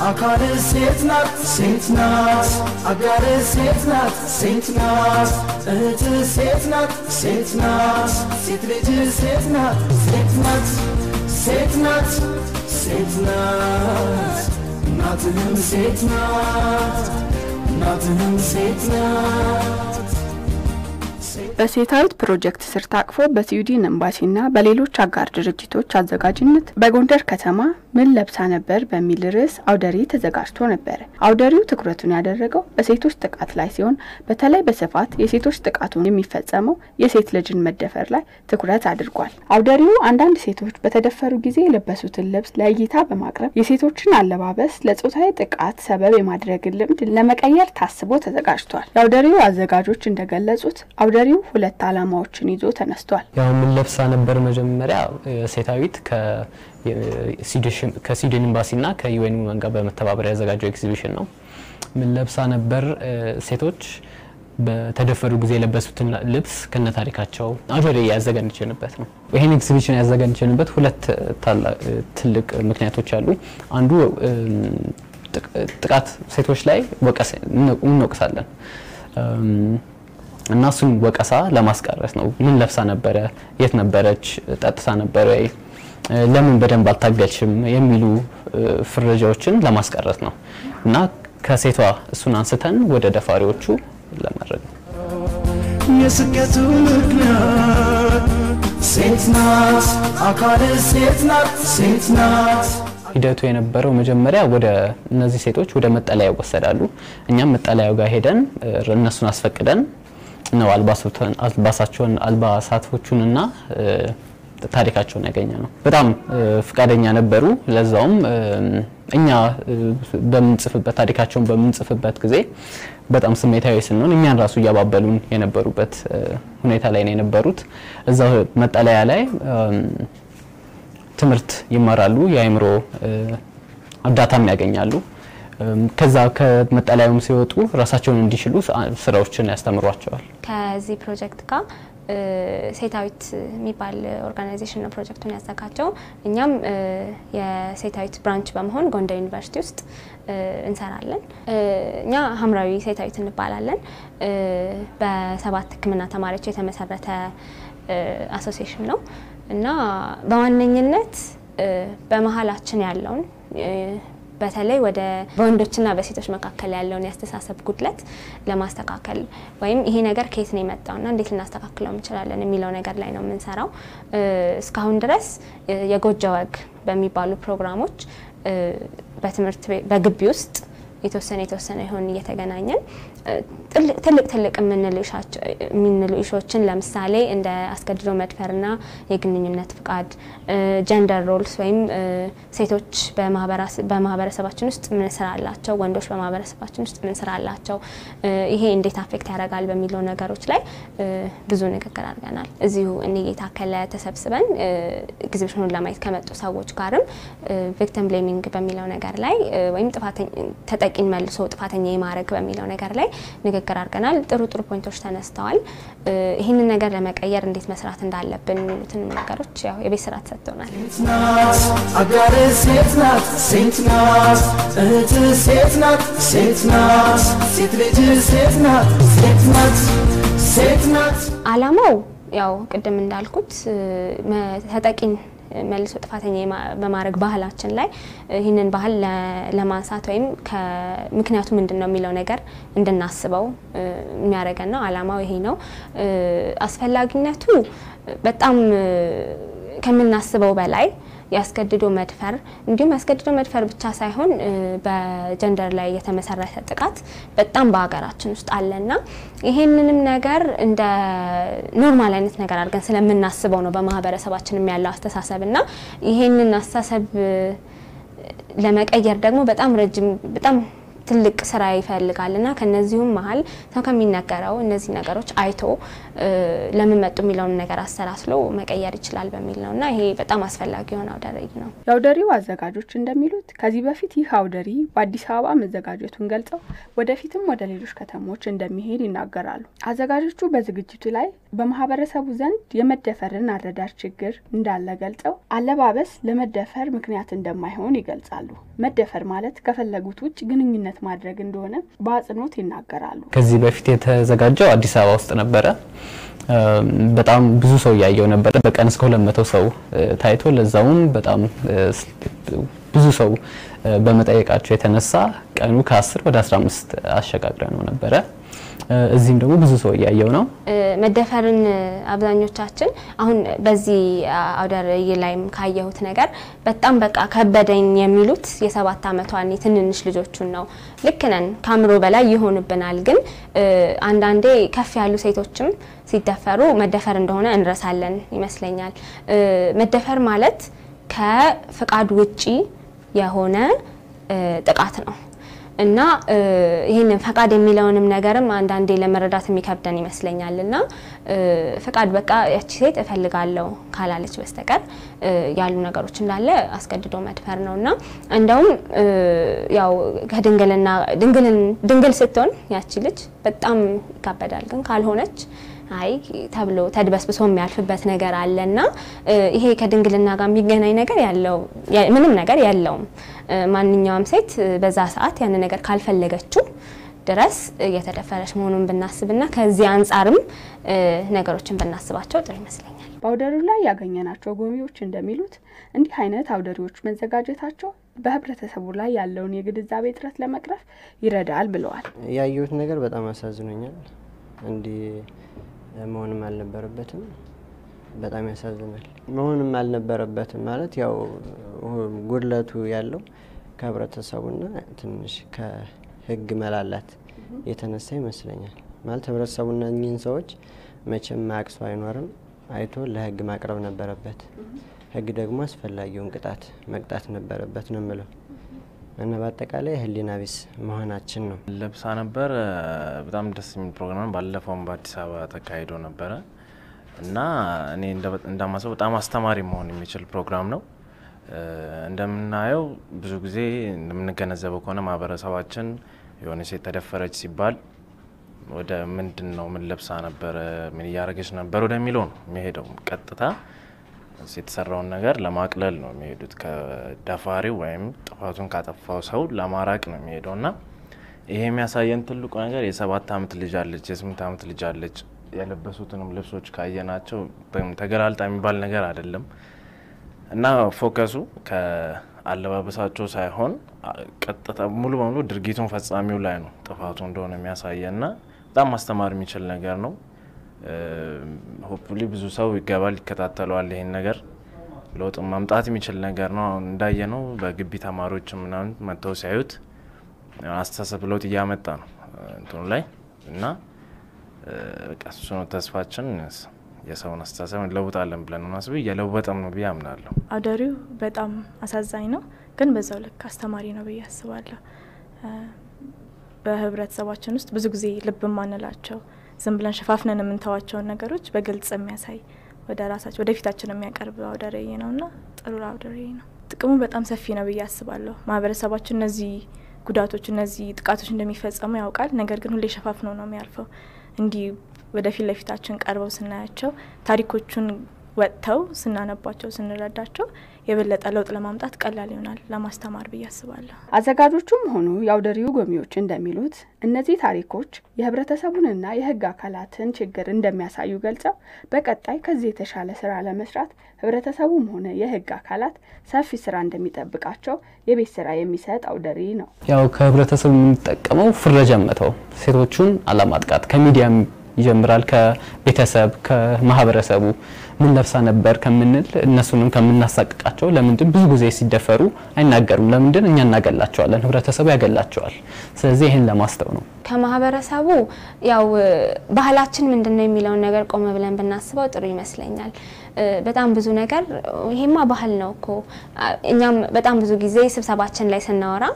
አካል ሴት ናት ሴት ናት አጋር ሴት ናት ሴት ናት እህት ሴት ናት ሴት ናት ሴት ልጅ ሴት ናት ሴት ናት ሴት ናት ሴት ናት እናትህም ሴት ናት እናትህም ሴት ናት በሴታዊት ፕሮጀክት ስር ታቅፎ በስዊድን ኤምባሲና በሌሎች አጋር ድርጅቶች አዘጋጅነት በጎንደር ከተማ ምን ለብሳ ነበር በሚል ርዕስ አውደሪ ተዘጋጅቶ ነበር። አውደሪው ትኩረቱን ያደረገው በሴቶች ጥቃት ላይ ሲሆን በተለይ በስፋት የሴቶች ጥቃቱን የሚፈጸመው የሴት ልጅን መደፈር ላይ ትኩረት አድርጓል። አውደሪው አንዳንድ ሴቶች በተደፈሩ ጊዜ የለበሱትን ልብስ ለእይታ በማቅረብ የሴቶችን አለባበስ ለጾታዊ ጥቃት ሰበብ የማድረግን ልምድ ለመቀየር ታስቦ ተዘጋጅቷል። የአውደሪው አዘጋጆች እንደገለጹት አውደሪው ሁለት ዓላማዎችን ይዞ ተነስቷል። ያው ምን ለብሳ ነበር መጀመሪያ ሴታዊት ከስዊድን ኤምባሲና ከዩኤን ውመን ጋር በመተባበር ያዘጋጀው ኤግዚቢሽን ነው። ምን ለብሳ ነበር ሴቶች በተደፈሩ ጊዜ የለበሱትን ልብስ ከነ ታሪካቸው አውደሪ ያዘጋጀንበት ነው። ይህን ኤግዚቢሽን ያዘጋጀንበት ሁለት ትልቅ ምክንያቶች አሉ። አንዱ ጥቃት ሴቶች ላይ እንወቅሳለን እና እሱን ወቀሳ ለማስቀረት ነው። ምን ለብሳ ነበረ፣ የት ነበረች፣ ጠጥታ ነበረ ወይ፣ ለምን በደንብ አልታገልሽም የሚሉ ፍረጃዎችን ለማስቀረት ነው እና ከሴቷ እሱን አንስተን ወደ ደፋሪዎቹ ለማድረግ ነው። የስኬቱ ምክንያት ሴት ናት አካል ሴት ናት ሴት ናት ሂደቱ የነበረው መጀመሪያ ወደ እነዚህ ሴቶች ወደ መጠለያ ይወሰዳሉ። እኛም መጠለያው ጋር ሄደን እነሱን አስፈቅደን ነው አልባሳቸውን አልባሳቶቹንና ታሪካቸውን ያገኘ ነው። በጣም ፍቃደኛ ነበሩ። ለዛውም እኛ በምንጽፍበት ታሪካቸውን በምንጽፍበት ጊዜ በጣም ስሜታዊ ስንሆን እኛን ራሱ እያባበሉን የነበሩበት ሁኔታ ላይ ነው የነበሩት። እዛ መጠለያ ላይ ትምህርት ይማራሉ፣ የአእምሮ እርዳታም ያገኛሉ። ከዛ ከመጠለያውም ሲወጡ ራሳቸውን እንዲችሉ ስራዎችን ያስተምሯቸዋል። ከዚህ ፕሮጀክት ጋር ሴታዊት የሚባል ኦርጋናይዜሽን ነው ፕሮጀክቱን ያዘጋጀው። እኛም የሴታዊት ብራንች በመሆን ጎንደር ዩኒቨርሲቲ ውስጥ እንሰራለን። እኛ ሀምራዊ ሴታዊት እንባላለን። በሰባት ሕክምና ተማሪዎች የተመሰረተ አሶሲዬሽን ነው እና በዋነኝነት በመሀላችን ያለውን በተለይ ወደ በወንዶችና በሴቶች መካከል ያለውን የአስተሳሰብ ጉድለት ለማስተካከል ወይም ይሄ ነገር ከየት ነው የመጣውና እንዴት ልናስተካክለው እንችላለን የሚለው ነገር ላይ ነው የምንሰራው። እስካሁን ድረስ የጎጆ ወግ በሚባሉ ፕሮግራሞች በትምህርት በግቢ ውስጥ የተወሰነ የተወሰነ ይሆን እየተገናኘን ትልቅ ትልቅ የምንሉ ኢሾችን ለምሳሌ እንደ አስገድዶ መድፈርና የግንኙነት ፍቃድ፣ ጀንደር ሮልስ ወይም ሴቶች በማህበረሰባችን ውስጥ ምን ስራ አላቸው፣ ወንዶች በማህበረሰባችን ውስጥ ምን ስራ አላቸው፣ ይሄ እንዴት አፌክት ያደርጋል በሚለው ነገሮች ላይ ብዙ ንግግር አድርገናል። እዚሁ እኔ የታከለ ተሰብስበን ኤግዚቢሽኑን ለማየት ከመጡ ሰዎች ጋርም ቪክቲም ብሌሚንግ በሚለው ነገር ላይ ወይም ተጠቂን መልሶ ጥፋተኛ የማድረግ በሚለው ነገር ላይ ንግግር አድርገናል። ጥሩ ጥሩ ፖይንቶች ተነስተዋል። ይህንን ነገር ለመቀየር እንዴት መስራት እንዳለብን የሚሉትን ነገሮች ያው የቤት ስራ ተሰጥቶናል። ሴት ናት አጋር ሴት ናት ሴት ናት እህት ሴት ናት ሴት ናት ሴት ልጅ ሴት ናት ሴት ናት ሴት ናት አላማው ያው ቅድም እንዳልኩት ተጠቂን መልሶ ጥፋተኛ በማድረግ ባህላችን ላይ ይህንን ባህል ለማንሳት ወይም ምክንያቱ ምንድን ነው የሚለው ነገር እንድናስበው የሚያደርገን ነው። አላማው ይሄ ነው። አስፈላጊነቱ በጣም ከምናስበው በላይ ያስገድዶ መድፈር እንዲሁም ያስገድዶ መድፈር ብቻ ሳይሆን በጀንደር ላይ የተመሰረተ ጥቃት በጣም በሀገራችን ውስጥ አለና ይሄንንም ነገር እንደ ኖርማል አይነት ነገር አድርገን ስለምናስበው ነው በማህበረሰባችንም ያለው አስተሳሰብ እና ይሄንን አስተሳሰብ ለመቀየር ደግሞ በጣም ረጅም በጣም ትልቅ ስራ ይፈልጋል እና ከነዚሁም መሀል ሰው ከሚነገረው እነዚህ ነገሮች አይቶ ለምን መጡ የሚለውን ነገር አሰላስሎ መቀየር ይችላል በሚል ነው እና ይሄ በጣም አስፈላጊ የሆነ አውደ ርዕይ ነው። የአውደ ርዕዩ አዘጋጆች እንደሚሉት ከዚህ በፊት ይህ አውደ ርዕይ በአዲስ አበባ መዘጋጀቱን ገልጸው ወደፊትም ወደ ሌሎች ከተሞች እንደሚሄድ ይናገራሉ። አዘጋጆቹ በዝግጅቱ ላይ በማህበረሰቡ ዘንድ የመደፈርን አረዳድ ችግር እንዳለ ገልጸው አለባበስ ለመደፈር ምክንያት እንደማይሆን ይገልጻሉ። መደፈር ማለት ከፈለጉት ውጭ ግንኙነት ማድረግ እንደሆነ በአጽንኦት ይናገራሉ። ከዚህ በፊት የተዘጋጀው አዲስ አበባ ውስጥ ነበረ። በጣም ብዙ ሰው እያየው ነበር። በቀን እስከ ሁለት መቶ ሰው ታይቶ ለዛውም በጣም ብዙ ሰው በመጠየቃቸው የተነሳ ቀኑ ከ10 ወደ 15 አሸጋግረ ነው ነበረ። እዚህም ደግሞ ብዙ ሰው እያየው ነው። መደፈርን አብዛኞቻችን አሁን በዚህ አውደ ርዕይ ላይም ካየሁት ነገር በጣም በቃ ከበደኝ የሚሉት የሰባት ዓመቷን የትንንሽ ልጆቹን ነው። ልክ ነን፣ ከአእምሮ በላይ ይሆንብናል። ግን አንዳንዴ ከፍ ያሉ ሴቶችም ሲደፈሩ መደፈር እንደሆነ እንረሳለን ይመስለኛል። መደፈር ማለት ከፍቃድ ውጪ የሆነ ጥቃት ነው እና ይህንን ፈቃድ የሚለውንም ነገርም አንዳንዴ ለመረዳት የሚከብደን ይመስለኛል። እና ፈቃድ በቃ ያቺ ሴት እፈልጋለሁ ካላለች በስተቀር ያሉ ነገሮች እንዳለ አስገድዶ መድፈር ነው እና እንደውም ያው ከድንግልና ድንግል ስትሆን ያቺ ልጅ በጣም ይካበዳል። ግን ካልሆነች አይ ተብሎ ተድበስብሶ የሚያልፍበት ነገር አለ እና ይሄ ከድንግልና ጋር የሚገናኝ ነገር ያለው ምንም ነገር የለውም። ማንኛውም ሴት በዛ ሰዓት ያን ነገር ካልፈለገችው ድረስ እየተደፈረች መሆኑን ብናስብና ከዚህ አንጻርም ነገሮችን ብናስባቸው ጥሩ ይመስለኛል። በአውደ ርዕዩ ላይ ያገኘናቸው ጎብኚዎች እንደሚሉት እንዲህ አይነት አውደ ርዕዮች መዘጋጀታቸው በህብረተሰቡ ላይ ያለውን የግንዛቤ እጥረት ለመቅረፍ ይረዳል ብለዋል። ያየሁት ነገር በጣም አሳዝኖኛል። እንዲህ መሆንም አልነበረበትም። በጣም ያሳዝናል። መሆንም አልነበረበትም ማለት ያው ጉድለቱ ያለው ከህብረተሰቡና ትንሽ ከህግ መላላት የተነሳ ይመስለኛል። ማለት ህብረተሰቡና እኚህን ሰዎች መቼም ማያውቅ ሰው አይኖርም። አይቶ ለህግ ማቅረብ ነበረበት። ህግ ደግሞ አስፈላጊውን ቅጣት መቅጣት ነበረበት ነው የምለው እና በአጠቃላይ ህሊና ቢስ መሆናችን ነው። ለብሳ ነበር። በጣም ደስ የሚል ፕሮግራም ባለፈውም በአዲስ አበባ ተካሂዶ ነበረ እና እኔ እንዳማሰው በጣም አስተማሪ መሆን የሚችል ፕሮግራም ነው። እንደምናየው ብዙ ጊዜ እንደምንገነዘበው ከሆነ ማህበረሰባችን የሆነ ሴት ተደፈረች ሲባል ወደ ምንድን ነው ምን ለብሳ ነበረ፣ ምን እያደረገች ነበር ወደሚለው ነው የሚሄደው። ቀጥታ የተሰራውን ነገር ለማቅለል ነው የሚሄዱት። ከደፋሪው ወይም ጥፋቱን ካጠፋው ሰው ለማራቅ ነው የሚሄደው እና ይሄ የሚያሳየን ትልቁ ነገር የሰባት ዓመት ልጅ አለች፣ የስምንት ዓመት ልጅ አለች። የለበሱትንም ልብሶች ካየናቸው ተገላልጣ የሚባል ነገር አይደለም እና ፎከሱ ከአለባበሳቸው ሳይሆን ቀጥታ ሙሉ በሙሉ ድርጊቱን ፈጻሚው ላይ ነው ጥፋቱ እንደሆነ የሚያሳየና በጣም ማስተማር የሚችል ነገር ነው። ሆፕሊ ብዙ ሰው ይገባል፣ ይከታተለዋል። ይሄን ነገር ለውጥ ማምጣት የሚችል ነገር ነው። አሁን እንዳየ ነው በግቢ ተማሪዎች ምናምን መጥተው ሲያዩት አስተሳሰብ ለውጥ እያመጣ ነው እንትኑ ላይ እና በቃ እሱ ነው ተስፋችን። የሰውን አስተሳሰብ እንለውጣለን ብለን ነው ማስብ እየለወጠም ነው ብዬ አምናለሁ። አውደ ርዕዩ በጣም አሳዛኝ ነው፣ ግን በዛው ልክ አስተማሪ ነው ብዬ አስባለሁ። በህብረተሰባችን ውስጥ ብዙ ጊዜ ልብ ማንላቸው ዝም ብለን ሸፋፍነን የምንተዋቸውን ነገሮች በግልጽ የሚያሳይ ወደ ራሳቸው ወደፊታችን የሚያቀርብ አውደ ርዕይ ነው እና ጥሩ አውደ ርዕይ ነው። ጥቅሙ በጣም ሰፊ ነው ብዬ አስባለሁ። ማህበረሰባችን እነዚህ ጉዳቶች እነዚህ ጥቃቶች እንደሚፈጸሙ ያውቃል። ነገር ግን ሁሌ ሸፋፍነው ነው የሚያልፈው። እንዲህ ወደፊት ለፊታችን ቀርበው ስናያቸው ታሪኮቹን ወጥተው ስናነባቸው ስንረዳቸው የበለጠ ለውጥ ለማምጣት ቀላል ይሆናል ለማስተማር ብዬ አስባለሁ። አዘጋጆቹም ሆኑ የአውደ ርዕዩ ጎብኚዎች እንደሚሉት እነዚህ ታሪኮች የህብረተሰቡንና የህግ አካላትን ችግር እንደሚያሳዩ ገልጸው በቀጣይ ከዚህ የተሻለ ስራ ለመስራት ህብረተሰቡም ሆነ የህግ አካላት ሰፊ ስራ እንደሚጠብቃቸው የቤት ስራ የሚሰጥ አውደ ርዕይ ነው። ያው ከህብረተሰቡ የምንጠቀመው ፍረጃን መተው፣ ሴቶቹን አለማጥቃት ከሚዲያም ይጀምራል። ከቤተሰብ ከማህበረሰቡ ምን ለብሳ ነበር ከምንል እነሱንም ከምናሳቅቃቸው ለምንድን ብዙ ጊዜ ሲደፈሩ አይናገሩም? ለምንድን እኛ እናገላቸዋለን፣ ህብረተሰቡ ያገላቸዋል። ስለዚህ ይህን ለማስተው ነው። ከማህበረሰቡ ያው ባህላችን ምንድን ነው የሚለውን ነገር ቆመ ብለን ብናስበው ጥሩ ይመስለኛል። በጣም ብዙ ነገር ይሄማ ባህል ነው እኮ እኛም በጣም ብዙ ጊዜ ስብሰባችን ላይ ስናወራ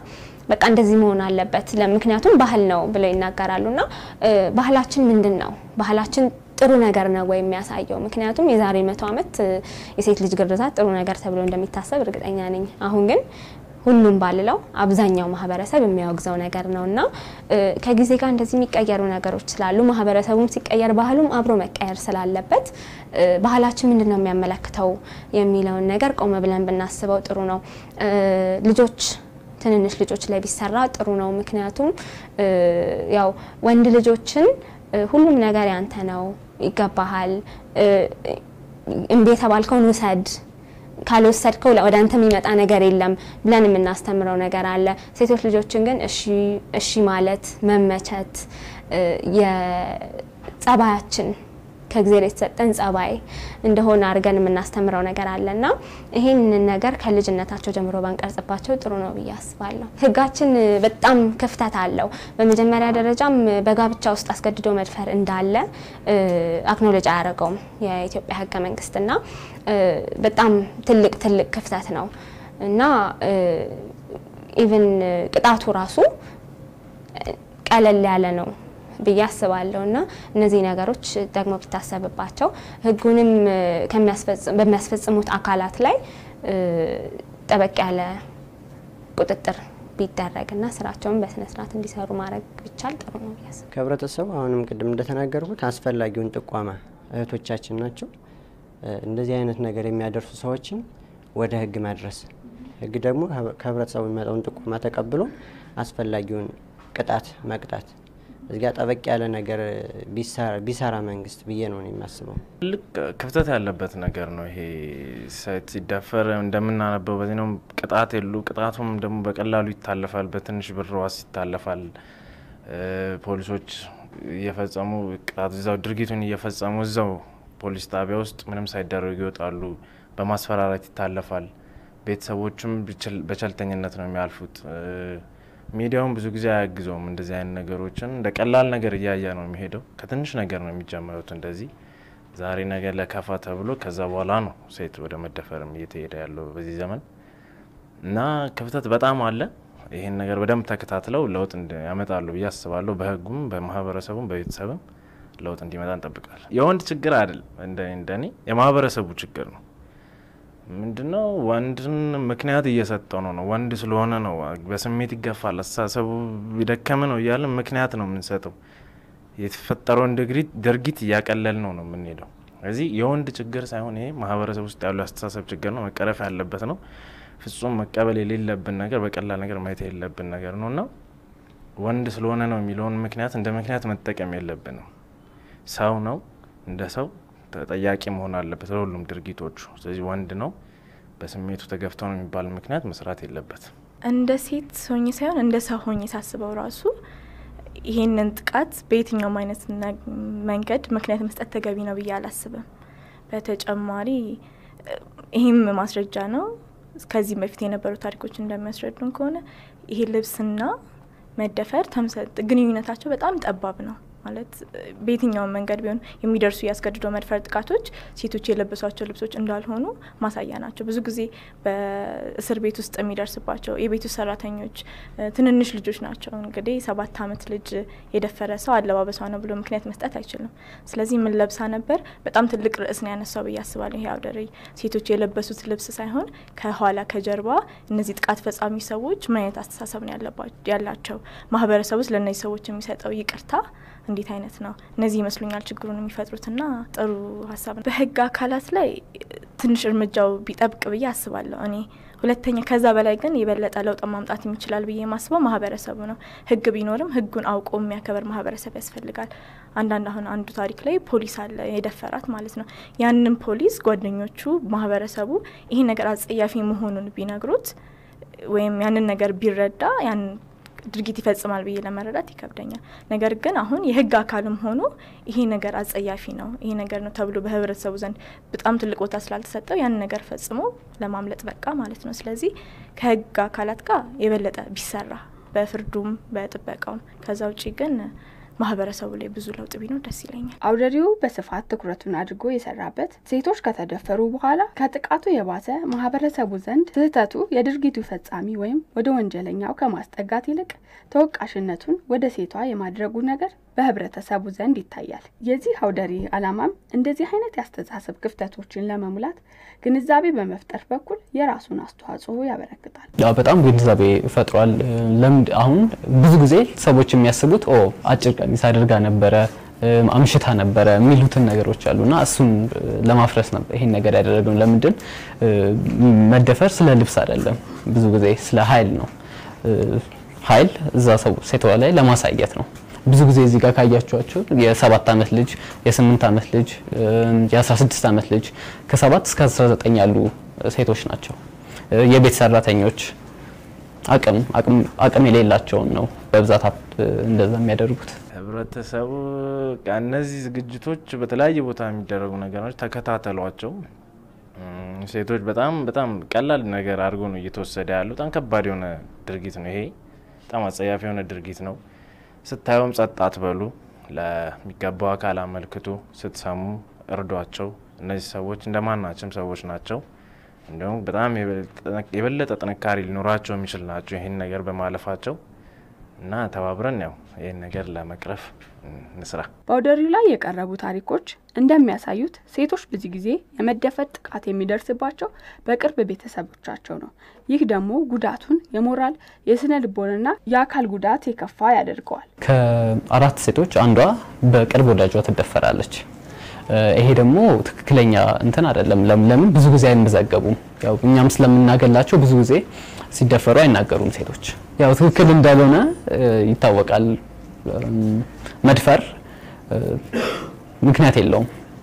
በቃ እንደዚህ መሆን አለበት። ምክንያቱም ባህል ነው ብለው ይናገራሉ። እና ባህላችን ምንድን ነው? ባህላችን ጥሩ ነገር ነው ወይ የሚያሳየው? ምክንያቱም የዛሬ መቶ ዓመት የሴት ልጅ ግርዛት ጥሩ ነገር ተብሎ እንደሚታሰብ እርግጠኛ ነኝ። አሁን ግን ሁሉም ባልለው አብዛኛው ማህበረሰብ የሚያወግዘው ነገር ነው እና ከጊዜ ጋር እንደዚህ የሚቀየሩ ነገሮች ስላሉ ማህበረሰቡም ሲቀየር ባህሉም አብሮ መቀየር ስላለበት ባህላችን ምንድን ነው የሚያመለክተው የሚለውን ነገር ቆመ ብለን ብናስበው ጥሩ ነው። ልጆች ትንንሽ ልጆች ላይ ቢሰራ ጥሩ ነው። ምክንያቱም ያው ወንድ ልጆችን ሁሉም ነገር ያንተ ነው፣ ይገባሃል፣ እምቢ የተባልከውን ውሰድ ካልወሰድከው ወደ አንተ የሚመጣ ነገር የለም ብለን የምናስተምረው ነገር አለ። ሴቶች ልጆችን ግን እሺ እሺ ማለት መመቸት የጸባያችን ከእግዚአብሔር የተሰጠን ጸባይ እንደሆነ አድርገን የምናስተምረው ነገር አለ እና ይህንን ነገር ከልጅነታቸው ጀምሮ ባንቀርጽባቸው ጥሩ ነው ብዬ አስባለሁ። ሕጋችን በጣም ክፍተት አለው። በመጀመሪያ ደረጃም በጋብቻ ውስጥ አስገድዶ መድፈር እንዳለ አክኖሎጂ አያደርገውም የኢትዮጵያ ሕገ መንግስትና በጣም ትልቅ ትልቅ ክፍተት ነው እና ኢቭን ቅጣቱ ራሱ ቀለል ያለ ነው ብዬ አስባለሁ እና እነዚህ ነገሮች ደግሞ ቢታሰብባቸው ህጉንም በሚያስፈጽሙት አካላት ላይ ጠበቅ ያለ ቁጥጥር ቢደረግና ስራቸውን በስነ ስርዓት እንዲሰሩ ማድረግ ቢቻል ጥሩ ነው ብዬ አስባለሁ። ከህብረተሰቡ አሁንም ቅድም እንደተናገርኩት አስፈላጊውን ጥቋማ እህቶቻችን ናቸው። እንደዚህ አይነት ነገር የሚያደርሱ ሰዎችን ወደ ህግ ማድረስ፣ ህግ ደግሞ ከህብረተሰቡ የሚመጣውን ጥቆማ ተቀብሎ አስፈላጊውን ቅጣት መቅጣት እዚጋ ጠበቅ ያለ ነገር ቢሰራ መንግስት ብዬ ነው የማስበው። ትልቅ ክፍተት ያለበት ነገር ነው ይሄ። ሴት ሲደፈር እንደምናነበው በዚህ ነው ቅጣት የሉ። ቅጣቱም ደግሞ በቀላሉ ይታለፋል፣ በትንሽ ብር ዋስ ይታለፋል። ፖሊሶች እየፈጸሙ ቅጣት እዛው ድርጊቱን እየፈጸሙ እዛው ፖሊስ ጣቢያ ውስጥ ምንም ሳይደረጉ ይወጣሉ። በማስፈራራት ይታለፋል። ቤተሰቦችም በቸልተኝነት ነው የሚያልፉት። ሚዲያውን ብዙ ጊዜ አያግዘውም። እንደዚህ አይነት ነገሮችን እንደ ቀላል ነገር እያየ ነው የሚሄደው። ከትንሽ ነገር ነው የሚጀምሩት። እንደዚህ ዛሬ ነገር ለከፋ ተብሎ ከዛ በኋላ ነው ሴት ወደ መደፈርም እየተሄደ ያለው በዚህ ዘመን እና ክፍተት በጣም አለ። ይህን ነገር በደንብ ተከታትለው ለውጥ ያመጣሉ ብዬ አስባለሁ። በህጉም፣ በማህበረሰቡም፣ በቤተሰብም ለውጥ እንዲመጣ እንጠብቃለን። የወንድ ችግር አይደለም፣ እንደኔ የማህበረሰቡ ችግር ነው። ምንድነው ወንድን ምክንያት እየሰጠው ነው ነው ወንድ ስለሆነ ነው በስሜት ይገፋል፣ አስተሳሰቡ የደከመ ነው እያለን ምክንያት ነው የምንሰጠው። የተፈጠረውን ድርጊት እያቀለል ነው ነው የምንሄደው። ስለዚህ የወንድ ችግር ሳይሆን ይሄ ማህበረሰብ ውስጥ ያለው አስተሳሰብ ችግር ነው፣ መቀረፍ ያለበት ነው። ፍጹም መቀበል የሌለብን ነገር፣ በቀላል ነገር ማየት የሌለብን ነገር ነው እና ወንድ ስለሆነ ነው የሚለውን ምክንያት እንደ ምክንያት መጠቀም የለብንም። ሰው ነው እንደ ሰው ተጠያቂ መሆን አለበት ለሁሉም ድርጊቶቹ። ስለዚህ ወንድ ነው በስሜቱ ተገፍተው ነው የሚባል ምክንያት መስራት የለበትም። እንደ ሴት ሆኜ ሳይሆን እንደ ሰው ሆኜ ሳስበው ራሱ ይሄንን ጥቃት በየትኛውም አይነት መንገድ ምክንያት መስጠት ተገቢ ነው ብዬ አላስብም። በተጨማሪ ይህም ማስረጃ ነው። ከዚህም በፊት የነበሩ ታሪኮች እንደሚያስረዱን ከሆነ ይሄ ልብስና መደፈር ግንኙነታቸው በጣም ጠባብ ነው። ማለት በየትኛውም መንገድ ቢሆን የሚደርሱ ያስገድዶ መድፈር ጥቃቶች ሴቶች የለበሷቸው ልብሶች እንዳልሆኑ ማሳያ ናቸው። ብዙ ጊዜ በእስር ቤት ውስጥ የሚደርስባቸው የቤት ውስጥ ሰራተኞች ትንንሽ ልጆች ናቸው። እንግዲህ ሰባት ዓመት ልጅ የደፈረ ሰው አለባበሷ ነው ብሎ ምክንያት መስጠት አይችልም። ስለዚህ ምን ለብሳ ነበር በጣም ትልቅ ርዕስ ነው ያነሳው ብዬ አስባለሁ። ይሄ አውደ ርዕይ ሴቶች የለበሱት ልብስ ሳይሆን ከኋላ ከጀርባ እነዚህ ጥቃት ፈጻሚ ሰዎች ምን አይነት አስተሳሰብ ነው ያላቸው፣ ማህበረሰብ ውስጥ ለእነዚህ ሰዎች የሚሰጠው ይቅርታ እንዴት አይነት ነው? እነዚህ ይመስሉኛል ችግሩን የሚፈጥሩትና ጥሩ ሀሳብ ነው። በህግ አካላት ላይ ትንሽ እርምጃው ቢጠብቅ ብዬ አስባለሁ እኔ። ሁለተኛ ከዛ በላይ ግን የበለጠ ለውጥ ማምጣት የሚችላል ብዬ የማስበው ማህበረሰቡ ነው። ህግ ቢኖርም ህጉን አውቆ የሚያከበር ማህበረሰብ ያስፈልጋል። አንዳንድ አሁን አንዱ ታሪክ ላይ ፖሊስ አለ የደፈራት ማለት ነው። ያንን ፖሊስ ጓደኞቹ፣ ማህበረሰቡ ይሄ ነገር አጸያፊ መሆኑን ቢነግሩት ወይም ያንን ነገር ቢረዳ ያን ድርጊት ይፈጽማል ብዬ ለመረዳት ይከብደኛል። ነገር ግን አሁን የህግ አካልም ሆኖ ይሄ ነገር አጸያፊ ነው ይሄ ነገር ነው ተብሎ በህብረተሰቡ ዘንድ በጣም ትልቅ ቦታ ስላልተሰጠው ያን ነገር ፈጽሞ ለማምለጥ በቃ ማለት ነው። ስለዚህ ከህግ አካላት ጋር የበለጠ ቢሰራ በፍርዱም በጥበቃውም። ከዛ ውጪ ግን ማህበረሰቡ ላይ ብዙ ለውጥ ቢኖር ደስ ይለኛል። አውደሪው በስፋት ትኩረቱን አድርጎ የሰራበት ሴቶች ከተደፈሩ በኋላ ከጥቃቱ የባሰ ማህበረሰቡ ዘንድ ስህተቱ የድርጊቱ ፈጻሚ ወይም ወደ ወንጀለኛው ከማስጠጋት ይልቅ ተወቃሽነቱን ወደ ሴቷ የማድረጉ ነገር በህብረተሰቡ ዘንድ ይታያል። የዚህ አውደሪ ዓላማም እንደዚህ አይነት የአስተሳሰብ ክፍተቶችን ለመሙላት ግንዛቤ በመፍጠር በኩል የራሱን አስተዋጽኦ ያበረክታል። ያው በጣም ግንዛቤ ፈጥሯል። ለምን አሁን ብዙ ጊዜ ሰዎች የሚያስቡት ኦ አጭር ቀሚስ አድርጋ ነበረ አምሽታ ነበረ የሚሉትን ነገሮች አሉና እሱን ለማፍረስ ነበር ይሄን ነገር ያደረገው። ለምንድን መደፈር ስለ ልብስ አይደለም፣ ብዙ ጊዜ ስለ ኃይል ነው። ኃይል እዛ ሰው ሴቷ ላይ ለማሳየት ነው። ብዙ ጊዜ እዚህ ጋር ካያችኋቸው የሰባት ዓመት ልጅ የስምንት ዓመት ልጅ የአስራ ስድስት ዓመት ልጅ ከሰባት እስከ አስራ ዘጠኝ ያሉ ሴቶች ናቸው። የቤት ሰራተኞች አቅም አቅም የሌላቸውን ነው በብዛት እንደዛ የሚያደርጉት። ህብረተሰቡ እነዚህ ዝግጅቶች በተለያየ ቦታ የሚደረጉ ነገሮች ተከታተሏቸው። ሴቶች በጣም በጣም ቀላል ነገር አድርጎ ነው እየተወሰደ ያለው። በጣም ከባድ የሆነ ድርጊት ነው ይሄ። በጣም አጸያፊ የሆነ ድርጊት ነው። ስታዩም ጸጥ አትበሉ። ለሚገባው አካል አመልክቱ። ስትሰሙ እርዷቸው። እነዚህ ሰዎች እንደማናቸውም ሰዎች ናቸው። እንዲሁም በጣም የበለጠ ጥንካሬ ሊኖራቸው የሚችል ናቸው ይህን ነገር በማለፋቸው እና ተባብረን ያው ይህን ነገር ለመቅረፍ እንስራ። በአውደሪው ላይ የቀረቡ ታሪኮች እንደሚያሳዩት ሴቶች ብዙ ጊዜ የመደፈር ጥቃት የሚደርስባቸው በቅርብ ቤተሰቦቻቸው ነው። ይህ ደግሞ ጉዳቱን የሞራል የስነ ልቦናና የአካል ጉዳት የከፋ ያደርገዋል። ከአራት ሴቶች አንዷ በቅርብ ወዳጇ ትደፈራለች። ይሄ ደግሞ ትክክለኛ እንትን አይደለም። ለምን ብዙ ጊዜ አይመዘገቡም? ያው እኛም ስለምናገላቸው ብዙ ጊዜ ሲደፈሩ አይናገሩም ሴቶች። ያው ትክክል እንዳልሆነ ይታወቃል። መድፈር ምክንያት የለውም።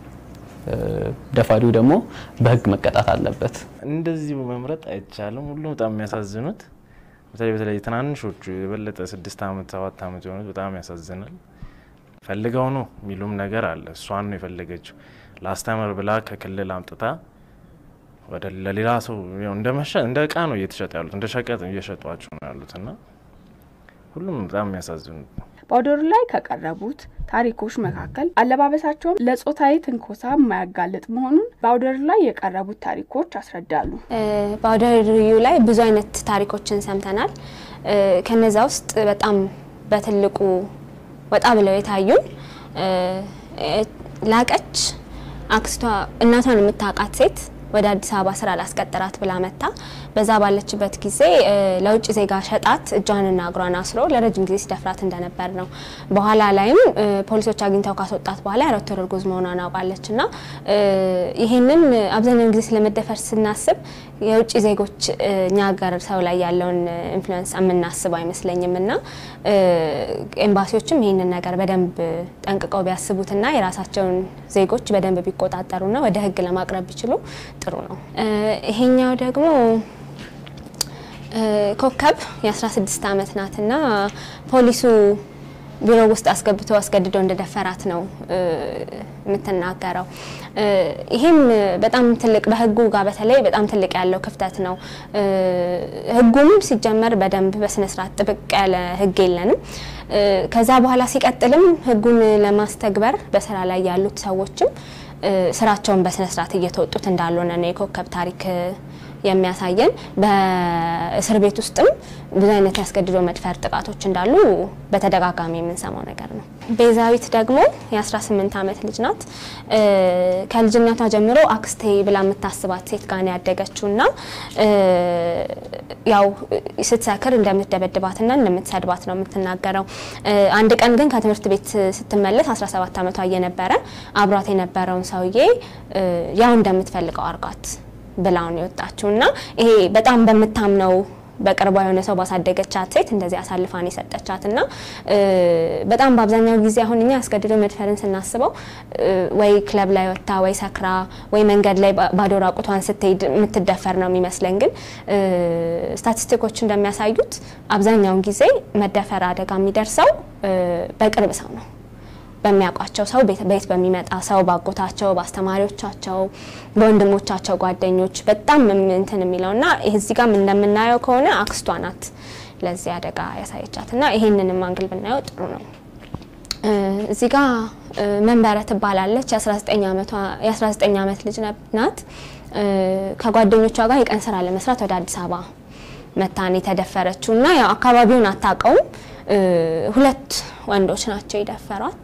ደፋሪው ደግሞ በሕግ መቀጣት አለበት። እንደዚህ መምረጥ አይቻልም። ሁሉም በጣም የሚያሳዝኑት በተለይ በተለይ ትናንሾቹ የበለጠ ስድስት ዓመት ሰባት ዓመት የሆኑት በጣም ያሳዝናል። ፈልገው ነው የሚሉም ነገር አለ። እሷን ነው የፈለገችው ላስተምር ብላ ከክልል አምጥታ ወደ ለሌላ ሰው እንደ መሸ እንደ እቃ ነው እየተሸጠ ያሉት እንደ ሸቀጥ እየሸጧቸው ነው ያሉት እና ሁሉም በጣም የሚያሳዝኑት በአውደሩ ላይ ከቀረቡት ታሪኮች መካከል አለባበሳቸውን ለጾታዊ ትንኮሳ የማያጋልጥ መሆኑን በአውደሩ ላይ የቀረቡት ታሪኮች ያስረዳሉ። በአውደሪው ላይ ብዙ አይነት ታሪኮችን ሰምተናል። ከነዛ ውስጥ በጣም በትልቁ ወጣ ብለው የታዩን ላቀች አክስቷ እናቷን የምታውቃት ሴት ወደ አዲስ አበባ ስራ ላስቀጥራት ብላ መታ በዛ ባለችበት ጊዜ ለውጭ ዜጋ ሸጣት እጇንና እግሯን አስሮ ለረጅም ጊዜ ሲደፍራት እንደነበር ነው። በኋላ ላይም ፖሊሶች አግኝተው ካስወጣት በኋላ የአራት ወር እርጉዝ መሆኗን አውቃለች። እና ይህንን አብዛኛውን ጊዜ ስለመደፈር ስናስብ የውጭ ዜጎች እኛ ሀገር ሰው ላይ ያለውን ኢንፍሉዌንስ የምናስብ አይመስለኝም። እና ኤምባሲዎችም ይህንን ነገር በደንብ ጠንቅቀው ቢያስቡትና የራሳቸውን ዜጎች በደንብ ቢቆጣጠሩና ወደ ሕግ ለማቅረብ ቢችሉ ጥሩ ነው። ይሄኛው ደግሞ ኮከብ የ16 ዓመት ናትና ፖሊሱ ቢሮ ውስጥ አስገብቶ አስገድዶ እንደደፈራት ነው የምትናገረው። ይህም በጣም ትልቅ በህጉ ጋር በተለይ በጣም ትልቅ ያለው ክፍተት ነው። ህጉም ሲጀመር በደንብ በስነስርዓት ጥብቅ ያለ ህግ የለንም። ከዛ በኋላ ሲቀጥልም ህጉን ለማስተግበር በስራ ላይ ያሉት ሰዎችም ስራቸውን በስነስርዓት እየተወጡት እንዳልሆነ ነው የኮከብ ታሪክ የሚያሳየን። በእስር ቤት ውስጥም ብዙ አይነት ያስገድዶ መድፈር ጥቃቶች እንዳሉ በተደጋጋሚ የምንሰማው ነገር ነው። ቤዛዊት ደግሞ የ18 ዓመት ልጅ ናት። ከልጅነቷ ጀምሮ አክስቴ ብላ የምታስባት ሴት ጋር ነው ያደገችው እና ያው ስትሰክር እንደምትደበድባትና እንደምትሰድባት ነው የምትናገረው። አንድ ቀን ግን ከትምህርት ቤት ስትመለስ 17 ዓመቷ እየነበረ አብሯት የነበረውን ሰውዬ ያው እንደምትፈልገው አርጋት ብላውን የወጣችው እና ይሄ በጣም በምታምነው በቅርቧ የሆነ ሰው ባሳደገቻት ሴት እንደዚህ አሳልፋን የሰጠቻት እና በጣም በአብዛኛው ጊዜ አሁን እኛ አስገድዶ መድፈርን ስናስበው ወይ ክለብ ላይ ወጥታ ወይ ሰክራ ወይ መንገድ ላይ ባዶ ራቁቷን ስትሄድ የምትደፈር ነው የሚመስለን። ግን ስታቲስቲኮች እንደሚያሳዩት አብዛኛውን ጊዜ መደፈር አደጋ የሚደርሰው በቅርብ ሰው ነው በሚያውቋቸው ሰው ቤት በሚመጣ ሰው ባጎታቸው፣ በአስተማሪዎቻቸው፣ በወንድሞቻቸው ጓደኞች በጣም እንትን የሚለው እና እዚህ ጋም እንደምናየው ከሆነ አክስቷ ናት ለዚህ አደጋ ያሳየቻት እና ይሄንንም አንግል ብናየው ጥሩ ነው። እዚህ ጋ መንበረ ትባላለች። የ19 ዓመት ልጅ ናት። ከጓደኞቿ ጋር የቀን ስራ ለመስራት ወደ አዲስ አበባ መታን የተደፈረችው እና ያው አካባቢውን አታውቀውም። ሁለት ወንዶች ናቸው የደፈሯት።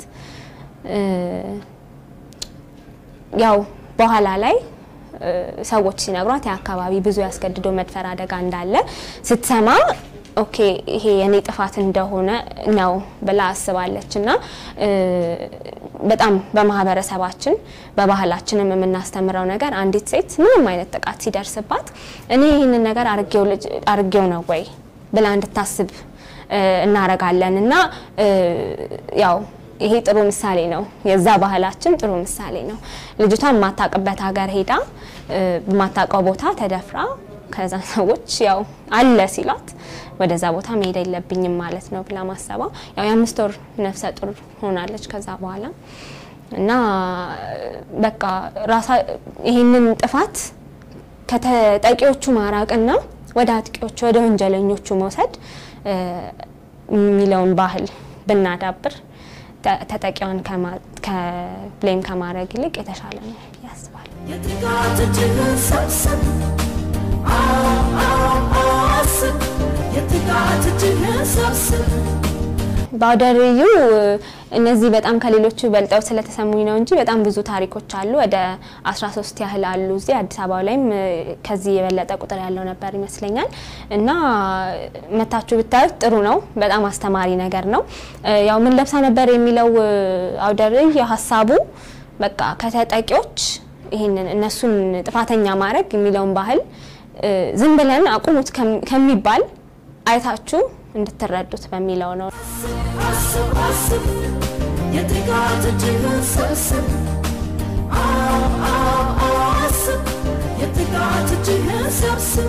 ያው በኋላ ላይ ሰዎች ሲነግሯት የአካባቢ ብዙ ያስገድዶ መድፈር አደጋ እንዳለ ስትሰማ ኦኬ ይሄ የኔ ጥፋት እንደሆነ ነው ብላ አስባለች እና በጣም በማህበረሰባችን በባህላችንም የምናስተምረው ነገር አንዲት ሴት ምንም አይነት ጥቃት ሲደርስባት እኔ ይህንን ነገር አርጌው ነው ወይ ብላ እንድታስብ እናረጋለን እና ያው ይሄ ጥሩ ምሳሌ ነው። የዛ ባህላችን ጥሩ ምሳሌ ነው። ልጅቷ የማታውቅበት ሀገር ሄዳ የማታውቀው ቦታ ተደፍራ ከዛ ሰዎች ያው አለ ሲሏት ወደዛ ቦታ መሄድ የለብኝም ማለት ነው ብላ ማሰባ ያው የአምስት ወር ነፍሰ ጡር ሆናለች ከዛ በኋላ እና በቃ ራሳ ይህንን ጥፋት ከተጠቂዎቹ ማራቅና ወደ አጥቂዎቹ ወደ ወንጀለኞቹ መውሰድ የሚለውን ባህል ብናዳብር ተጠቂዋን ከብሌም ከማድረግ ይልቅ የተሻለ ነው ያስባል። የጥቃት እጅህን ሰብስብ አስብ የጥቃት እጅህን ሰብስብ በአውደ ርዕዩ እነዚህ በጣም ከሌሎቹ በልጠው ስለተሰሙኝ ነው እንጂ በጣም ብዙ ታሪኮች አሉ። ወደ 13 ያህል አሉ። እዚህ አዲስ አበባ ላይም ከዚህ የበለጠ ቁጥር ያለው ነበር ይመስለኛል እና መታችሁ ብታዩት ጥሩ ነው። በጣም አስተማሪ ነገር ነው። ያው ምን ለብሳ ነበር የሚለው አውደ ርዕይ ሀሳቡ በቃ ከተጠቂዎች ይህንን እነሱን ጥፋተኛ ማድረግ የሚለውን ባህል ዝም ብለን አቁሙት ከሚባል አይታችሁ እንድትረዱት በሚለው ነው። አስብ አስብ የጥቃት እጅህን ሰብስብ አስብ የጥቃት እጅህን ሰብስብ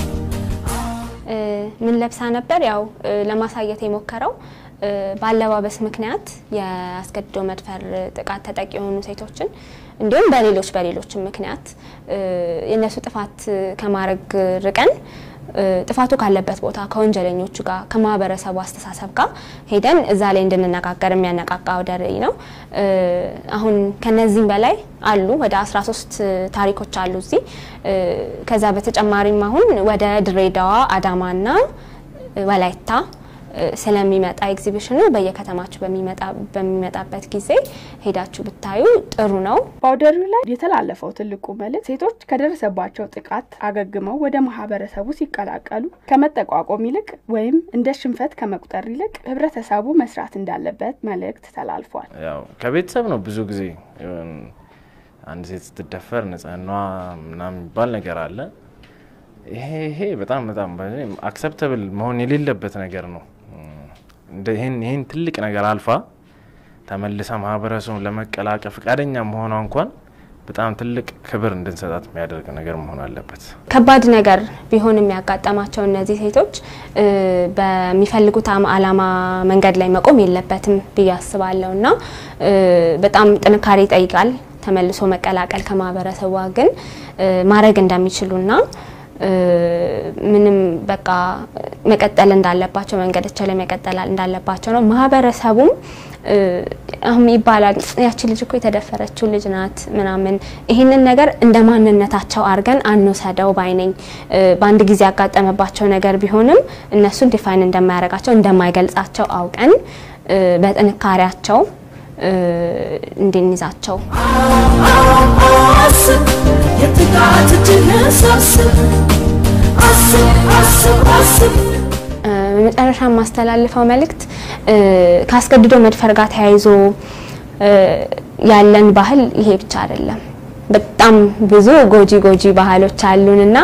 ምን ለብሳ ነበር? ያው ለማሳየት የሞከረው በአለባበስ ምክንያት የአስገድዶ መድፈር ጥቃት ተጠቂ የሆኑ ሴቶችን እንዲሁም በሌሎች በሌሎችም ምክንያት የእነሱ ጥፋት ከማድረግ ርቀን ጥፋቱ ካለበት ቦታ ከወንጀለኞቹ ጋር ከማህበረሰቡ አስተሳሰብ ጋር ሄደን እዛ ላይ እንድንነጋገር የሚያነቃቃ አውደ ርዕይ ነው። አሁን ከነዚህም በላይ አሉ፣ ወደ 13 ታሪኮች አሉ እዚህ። ከዛ በተጨማሪም አሁን ወደ ድሬዳዋ፣ አዳማና ወላይታ ስለሚመጣ ኤግዚቢሽኑ በየከተማችሁ በሚመጣበት ጊዜ ሄዳችሁ ብታዩ ጥሩ ነው። በአውደ ርዕዩ ላይ የተላለፈው ትልቁ መልእክት ሴቶች ከደረሰባቸው ጥቃት አገግመው ወደ ማህበረሰቡ ሲቀላቀሉ ከመጠቋቆም ይልቅ ወይም እንደ ሽንፈት ከመቁጠር ይልቅ ህብረተሰቡ መስራት እንዳለበት መልእክት ተላልፏል። ያው ከቤተሰብ ነው ብዙ ጊዜ አንድ ሴት ስትደፈር ንጽህናዋ ምናምን የሚባል ነገር አለ። ይሄ ይሄ በጣም በጣም አክሰፕተብል መሆን የሌለበት ነገር ነው። ይህን ትልቅ ነገር አልፋ ተመልሳ ማህበረሰቡን ለመቀላቀል ፈቃደኛ መሆኗ እንኳን በጣም ትልቅ ክብር እንድንሰጣት የሚያደርግ ነገር መሆን አለበት። ከባድ ነገር ቢሆን የሚያጋጠማቸው እነዚህ ሴቶች በሚፈልጉት አላማ መንገድ ላይ መቆም የለበትም ብዬ አስባለሁ እና በጣም ጥንካሬ ይጠይቃል ተመልሶ መቀላቀል ከማህበረሰቧ ግን ማድረግ እንደሚችሉና ምንም በቃ መቀጠል እንዳለባቸው መንገዳቸው ላይ መቀጠል እንዳለባቸው ነው። ማህበረሰቡም አሁን ይባላል ያቺ ልጅ እኮ የተደፈረችው ልጅ ናት ምናምን፣ ይህንን ነገር እንደ ማንነታቸው አድርገን አንውሰደው ባይነኝ። በአንድ ጊዜ ያጋጠመባቸው ነገር ቢሆንም እነሱን ዲፋይን እንደማያደርጋቸው እንደማይገልጻቸው አውቀን በጥንካሬያቸው እንድንይዛቸው አስብ የጥቃት እጅህን ሰብስብ አስብ አስብ አስብ በመጨረሻ የማስተላልፈው መልእክት ከአስገድዶ መድፈር ጋር ተያይዞ ያለን ባህል ይሄ ብቻ አይደለም። በጣም ብዙ ጎጂ ጎጂ ባህሎች አሉን እና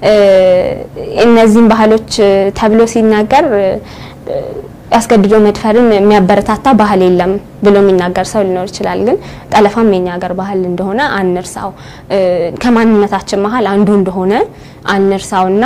እነዚህም ባህሎች ተብሎ ሲናገር አስገድዶ መድፈርን የሚያበረታታ ባህል የለም ብሎ የሚናገር ሰው ሊኖር ይችላል። ግን ጠለፋም የኛ ሀገር ባህል እንደሆነ አንርሳው። ከማንነታችን መሀል አንዱ እንደሆነ አንርሳው እና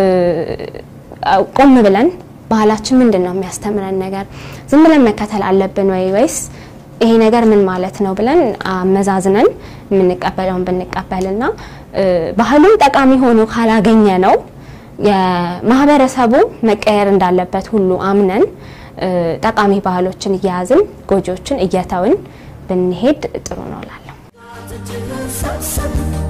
ቆም ብለን ባህላችን ምንድን ነው የሚያስተምረን ነገር ዝም ብለን መከተል አለብን ወይ ወይስ ይሄ ነገር ምን ማለት ነው ብለን አመዛዝነን የምንቀበለውን ብንቀበልና ባህሉን ጠቃሚ ሆኖ ካላገኘ ነው የማህበረሰቡ መቀየር እንዳለበት ሁሉ አምነን ጠቃሚ ባህሎችን እየያዝን ጎጂዎችን እየተውን ብንሄድ ጥሩ ነው እላለሁ። ሰብሰብ